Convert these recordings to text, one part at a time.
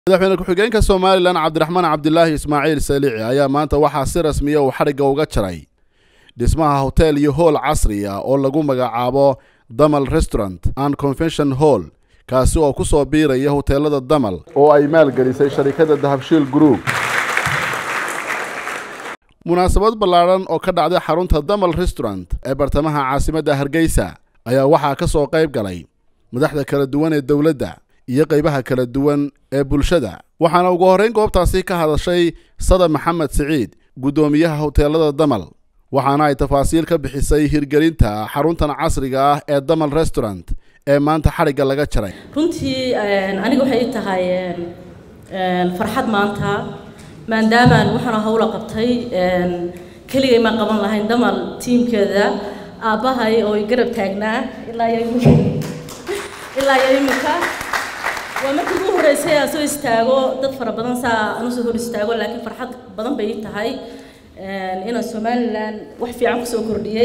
madaxweyne ku-xigeenka somalilan cabdiraxmaan cabdilaahi ismaaciil salici ayaa maanta waxaa si rasmiya uu xadhigga uga jaray dhismaha hotel iyo hool casri ah oo lagu magacaabo damal restaurant and convention hall kaasi oo ku soo biiraya hoteelada damal oo ay maalgelisay sharikada dahabshiil group munaasabad ballaadhan oo ka dhacday xarunta damal restaurant ee bartamaha caasimadda hargeysa ayaa waxaa ka soo qayb galay madaxda kala duwan ee dowladda iyo qaybaha kala duwan ee bulshada waxaana ugu horrayn goobtaasi ka hadashay sada maxamed siciid guddoomiyaha hoteelada damal waxaana ay tafaasiil ka bixisay hirgelinta xaruntan casriga ah ee damal restaurant ee maanta xadhigga laga jaray runtii aniga waxay ii tahay farxad maanta maadaamaan waxaana howla qabtay keligay maan qaban lahayn damal tiimkeeda aabbahay oo i garab taagnaa ilaa iyo ilaa iyo imika waa markii ugu horreysay aan soo istaago dad fara badan saa aan usoo hor istaago laakiin farxad badan bay ii tahay inaan somalilan wax fiican kusoo kordhiyey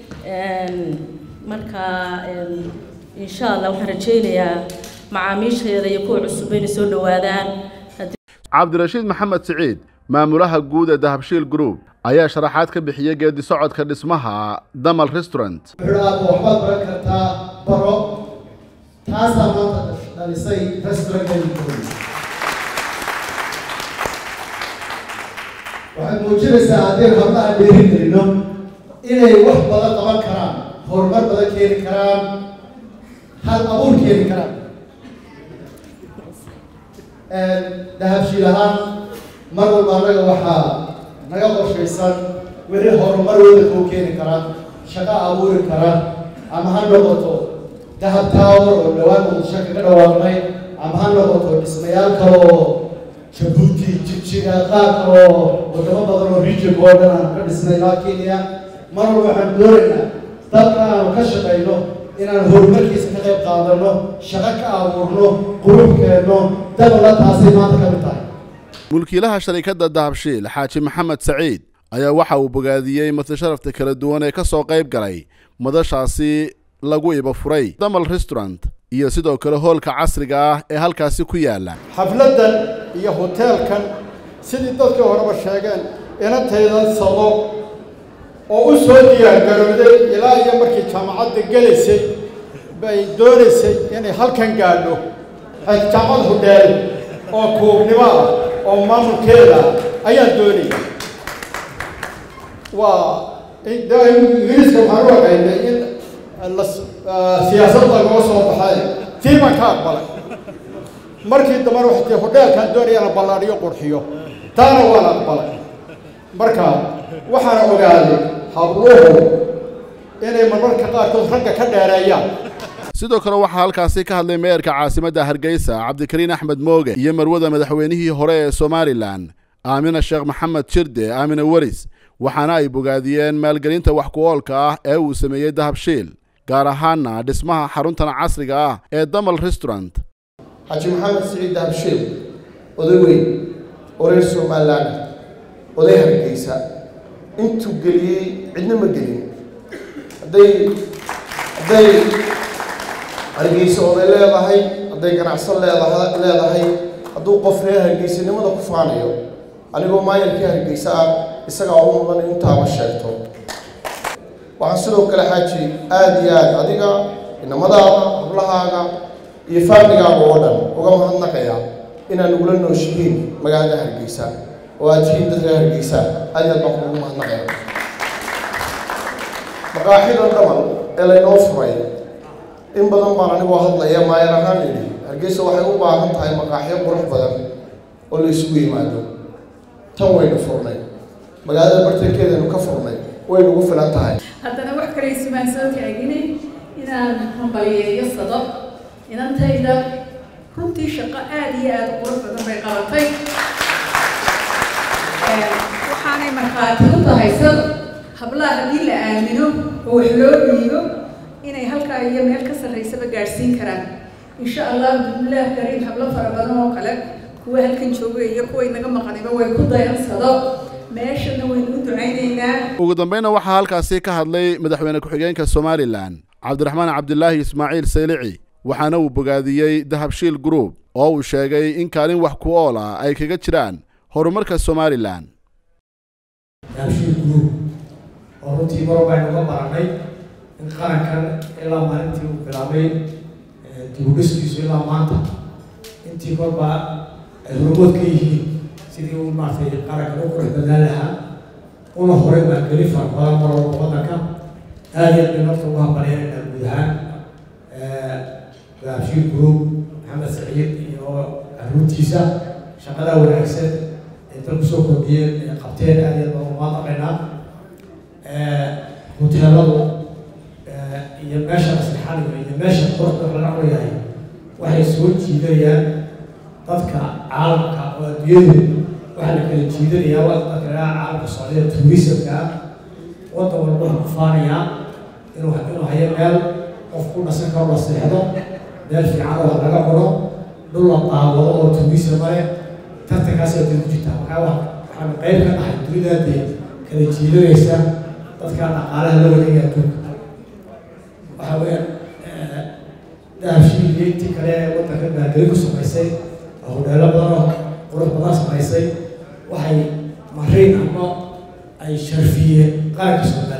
marka insha allah waxaan rajaynayaa macaamiisheeda iyo kuwa cusub inay soo dhowaadaan cabdirashiid maxamed siciid maamulaha guud ee dahabshiil group ayaa sharaxaad ka bixiyey geedi socodka dhismaha damal restaurant wuxuu waxbaad baran kartaa baro taasaa maanta dhalisay restaurantkeeni waxaad muujinaysaa haddii hablaha dheeri gelino inay wax badan qaban karaan horumar badan keeni karaan hal abuur keeni karaan dahabshiil ahaan mar walba annaga waxaa naga qorshaysan weli horumar waddanka u keeni kara shaqo abuuri kara ama ha noqoto dahab tower oo dhowaan muqdisho kaga dhawaaqnay ama ha noqoto dhismayaal kale oo jabuuti jigjiga qaar kale oo wadamo badan oo region oo dhan aan ka dhisnay ilaa kenya mar walba waxaan doonaynaa dalka aanu ka shaqayno inaan horumarkiisa ka qayb qaadano shaqo ka abuurno qurub keenno dabala taasay maanta ka mid tahay mulkiilaha sharikadda dahabshiil xaaji maxamed saciid ayaa waxa uu bogaadiyey matasharafta kala duwan ee ka soo qayb galay madashaasi lagu iba furay damal restaurant iyo sidoo kale hoolka casriga ah ee halkaasi ku yaala xafladdan iyo hoteelkan sidii dadkii horeba sheegeen inantaydan sado oo u soo diyaargarowday ilaa iyo markii jaamacadda gelaysay bay doonaysay inay halkan gaadho jaamacad hudheel oo kuugnimo ah oo maamulkeeda ayaa doonaya waa ingiriiska waxaan u aqaynay in siyaasad lagoo soo baxay tii baan ka aqbalay markii dambana waxay tii hudheelkaan doonaya inaan ballaadhiyo qurxiyo taana waan aqbalay marka waxaan ogaaday habluhu inay marmarka qaarkood ragga ka dheereeyaan sidoo kale waxaa halkaasi ka hadlay meerka caasimadda hargeysa cabdikariin axmed mooge iyo marwada madaxweynihii hore ee somalilan aamina sheekh maxamed jirde aamina weris waxaana ay bogaadiyeen maalgelinta wax ku-oolka ah ee uu sameeyey dahabshiil gaar ahaana dhismaha xaruntan casriga ah ee damal restaurant xaaji maxamed siciid dahabshiil oday weyn oo reer somalilan oday hargeysa intuu geliyey cidna ma gelin hadday hadday hargeysa oday leedahay hadday ganacsan leedaha leedahay hadduu qof reer hargeysanimada ku faanayo anigoo maayarkii hargeysa ah isagaa u mudan intaaba sheegto waxaan sidoo kale xaaji aada iyo aad adiga inamadaada hablahaaga iyo faamligaaga oo dhan uga mahadnaqaya inaad nagula nooshihiin magaalada hargeysa oo aad tihiin dad reer hargeysa aad iyo aad baan kugu mahadnaqaya maqaaxidan dhamal ee laynoo furay in badan baan anigoo hadlaya maayar ahaan idhi hargeysa waxay u baahan tahay maqaaxyo qurux badan oo la isugu yimaado tan waynu furnay magaalada bartankeedaynu ka furnay way nagu filan tahay haddana wax kale isumaan soo taaginay inaan hambaliyeeyo sado inantayda runtii shaqo aada iyo aada qurux badan bay qabatay waxaanay markhaati u tahay sad hablaha haddii la aamino oo wax loo dhiibo inay halkaa iyo meel ka sarraysaba gaadhsiin karaan insha allah bismillaah kariim hablo fara badan oo kale kuwa halkan jooga iyo kuway naga maqaniba way ku dayansado meeshana waynu u ducaynaynaa ugu dambayna waxaa halkaasi ka hadlay madaxweyne ku-xigeenka somalilan cabdiraxmaan cabdilaahi ismaaciil saylici waxaana uu bogaadiyey dahabshiil group oo uu sheegay in kaalin wax ku ool ah ay kaga jiraan horumarka somalilan dahabshiil group oo runtii mar baynu uga baranay in qarankan ilaa maalintii uu bilaabay dibudhiskiisu ilaa maanta intii korba ay hormood ka yihiin sidii uu maaragtay qarankan u qurux badnaan lahaa una horay baa geli fara badan mar walba waddanka aada iyo aad nafta ugu hambalyaynayna guud ahaan dahabshiil group maxamed saciid iyo caruurtiisa shaqada wanaagsan ee dalku soo kordhiyeen ee qabteen aada iyo aad baan uga maqaynaa hoteeladu iyo meesha maslixaniga iyo meesha quruxda laga cunyahay waxay soo jiidanayaan dadka caalamka oo adduunyadu waxaa la kala jiidanayaa waa dadka laga caalamka socdaya tourismka waddan walba wuxuu ku faanayaa inuu inuu hayo meel qof ku dhasan karo la seexdo meel fiican oo laga cuno dhul la daawado oo tourism male tartankaas ay ku jirtaa markaa waxaanu qayb ka nahay dunida dee kala jiidanaysa dadka dhaqaalaha la wareegaya adduunka waxa weeyaan dahabshiil iyo intii kale ee waddanka baageli ku samaysay oo hodheelo badan oo qurux badan samaysay waxay mariin ama ay sharfiyeen qaranka soomaaliya